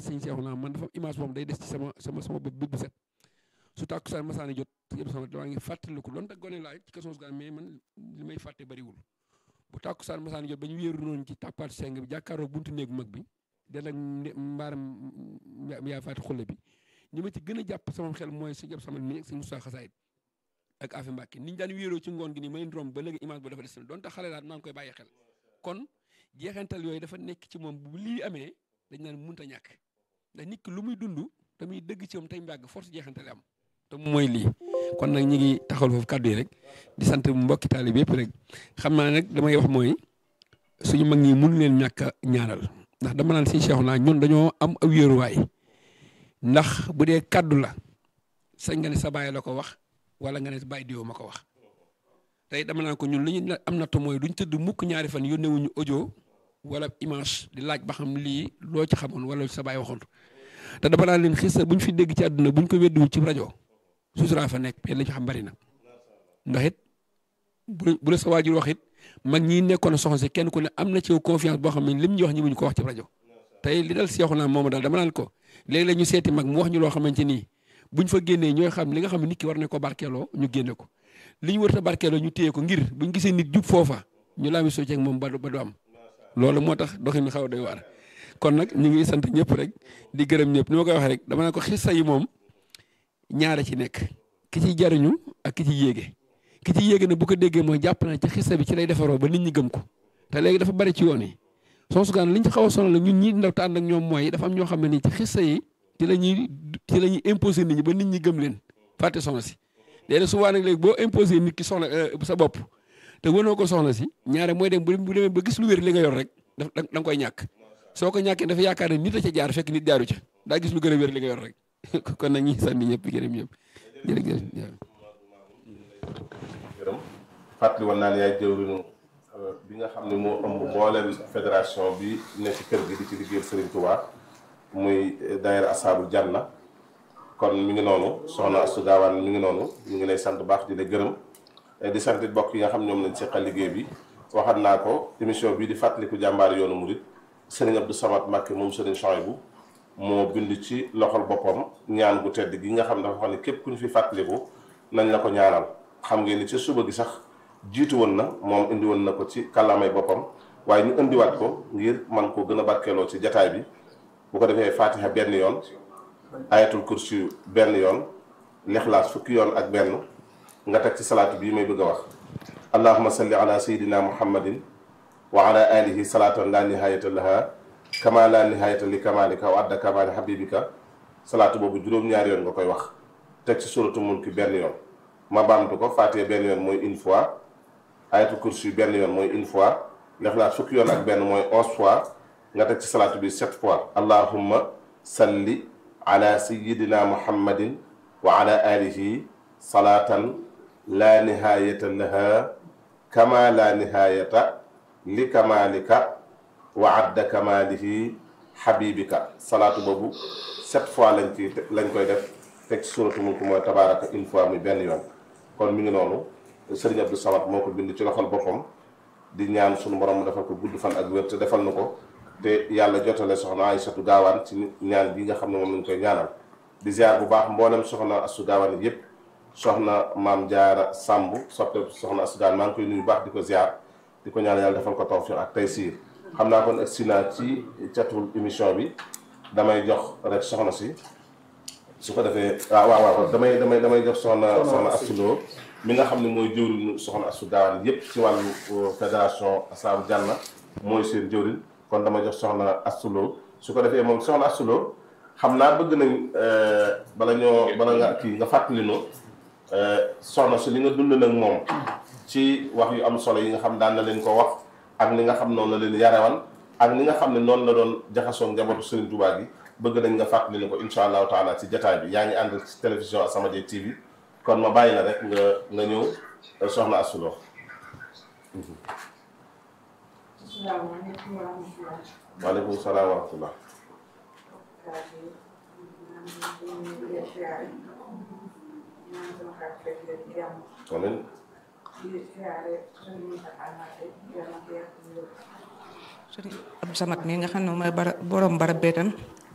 sëñ Seexu naa man dafa image moom day des ci sama sama sama bopp bi bu set su tàkkusaan masaani jot yëpp sama damaa ngi fàttaliku doon te gone laay ci kasoos gaan mais man li may fàtte bariwul bu tàkkusaan masaani jot ba ñu wéeru noonu ci tàppaat seng bi jàkkaaroo buntu néegu mag bi den ak mbaaram yaa faati xulle bi ñi ma ci gën a jàpp sama xel mooy si jàpp sama mi ak si Moussa Xasaayit ak Afi Mbàkke niñ daan wéeroo ci ngoon gi nii ma leen romb ba léegi image ba dafa des na donte xale laa maa ngi koy bàyyi xel kon jeexantal yooyu dafa nekk ci moom bu lii amee dañ naan mënut a ñàkk ndax nit ki lu muy dund te muy dëgg ci moom tey mbàgg force jeexantale am te mooy lii kon nag ñi ngi taxawal foofu kàddu yi rek di sant mbokki taalibe yëpp rek xam naa nag damay wax mooy suñu mag ñi mun leen ñàkk a ñaanal ndax dama naan si Cheikh naa ñun dañoo am aw wéeruwaay ndax bu dee kàddu la sañ nga ne sa baay la ko wax wala nga ne baay diwo ma ko wax tey dama naan ko ñun li ñu am natt mooy duñ tëdd mukk ñaari fan yónnewuñu audio wala image di laaj ba xam lii loo ci xamoon wala sa baay waxoon te dama naan leen xis buñ fi dégg ci àdduna buñ ko weddiwul ci rajo sutura fa nekk mais la ñu xam bari na ndax it bu bu la sa waajur wax it mag ñi nekkoon soxna si kenn ku ne am na ci confiance boo xam ne lim ñu wax ñi muñ ko wax ci rajo tey li dal seexu naa moom daal dama naan ko léeg-léeg ñu seeti mag mu wax ñu loo xamante nii buñ fa génnee ñooy xam li nga xam ne nit ki war na ko barkeeloo ñu génne ko li ñu war a barkeeloo ñu téye ko ngir buñ gisee nit jub foofa ñu laami soo ceeg moom ba ba du am loolu moo tax doxin mi xaw a doy waar kon nag ñu ngi sant ñëpp rek di gërëm ñëpp ni ma koy waxee rek dama naan ko xissa yi moom ñaara ci nekk ki ci jariñu ak ki ci yéege ki ci yéege ne bu ko déggee mooy jàpp na ci xissa bi ci lay defaroo ba nit ñi gëm ko te léegi dafa bari ci yoon yi soosu gaan liñ ci xaw a sonal la ñun ñii ndaw te ànd ak ñoom mooy dafa am ñoo xam ne nii ci xissa yi ci la ñuy ci la ñuy imposé nit ñi ba nit ñi gëm leen fàtte soxna si léegi souvent nag léegi boo imposé nit ki soxna sa bopp te wënoo ko soxna si ñaare mooy dem bu demee ba gis lu wér li nga yor rek da nga koy ñàkk soo ko ñàkkee dafa yaakaar ne nit a ca jaar fekk nit jaaru ca daa gis lu gën a wér li nga yor rek kon nag ñi sànni ñëpp gërëm ñëpp jërëjëf gërëm fàttali woon naa ne yaay jëwriñu bi nga xam ne moo ëmb mbooleem fédération bi ne ci kër gi di ci liggéeyal Serigne Touba muy daayira Asaabul Janna kon mi ngi noonu soxna Astou Gawane mi ngi noonu ñu ngi lay sant baax di la gërëm di sant bokk yi nga xam ñoom lañ seqal liggéey bi waxat naa ko émission bii di fàttaliku jàmbaar yoonu murit Serigne Abdou Samad Mbacké moom Serigne Chouaïbou moo bind ci loxol boppam ñaan gu tedd gi nga xam dafa xam ne képp ku ñu fi fàttaliku nañ la ko ñaanal xam ngeen ni ci suba gi sax jiitu woon na moom indi woon na ko ci kàllaamay boppam waaye ñu indiwaat ko ngir man koo gën a barkeeloo ci jataay bi bu ko defee fatiha benn yoon ayatul kursi benn yoon lixlaas fukki yoon ak benn nga teg ci salaatu bii may bëgg a wax allahuma salli ala sayidina muhammadin wa ala alihi salaatan la nihayata laha kama la nihayata li kamalika wa adda kamali habibika salaatu boobu juróom-ñaari yoon nga koy wax teg ci suratu mulki benn yoon ma baamtu ko fatiha benn yoon mooy une fois ayatul kursi benn yoon mooy une fois lixlaas fukki yoon ak benn mooy onze fois nga teg ci salaatu bi sept fois allahumma salli ala sayidina muhammadin wa ala alihi salaatan la nihayata laha kama la nihayata li kamalika wa adda kamalihi habibika salaatu boobu sept fois lañ ci lañ koy def teg ci suratu mulk mooy tabaraka une fois muy benn yoon kon mi ngi noonu sëriñ Abdou Samad moo ko bind ci loxol boppam di ñaan sunu borom mu defal ko gudd fan ak wér te defal na ko te yàlla jotale soxna Aysatu Gaawaan ci ñaan bi nga xam ne moom lañ koy ñaanal di ziar bu baax mboolem soxna Astou Gaawaan yëpp soxna maam Jaara Sàmb soppe soxna Astou Gaawaan maa ngi koy nuyu baax di ko ziar di ko ñaanal yàlla defal ko tawfiq ak taysiir xam naa kon agsi naa ci catul émission bi damay jox rek soxna si su ko defee waaw waaw waaw damay damay damay jox soxna soxna Astou Lo mi nga xam ne mooy jëwriñu soxna Astou Gaawaan yëpp ci wàllu fédération Asaabul Janna mooy seen jëwriñ kon dama jox soxna Astou Lo su ko defee moom soxna Astou Lo xam naa bëgg nañ bala ñoo bala nga kii nga fàttali no soxna si li nga dund nag moom ci wax yu am solo yi nga xam daan na leen ko wax ak ni nga xam noonu la leen yarewan ak ni nga xam ne noonu la doon jaxasoo njabootu Serigne Touba gi bëgg nañ nga fàttali ne ko insha allahu taala ci jataay bi yaa ngi ànd ci télévision As-Samadiyya TV kon ma bàyyi la rek nga nga ñëw soxna Astou Lo asalaamaaleykum wa rahmatulah. waaleykum salaam wa rahmatullah amiin sëriñ Abdou Samad mi nga xam ne mooy bara borom barab bee tam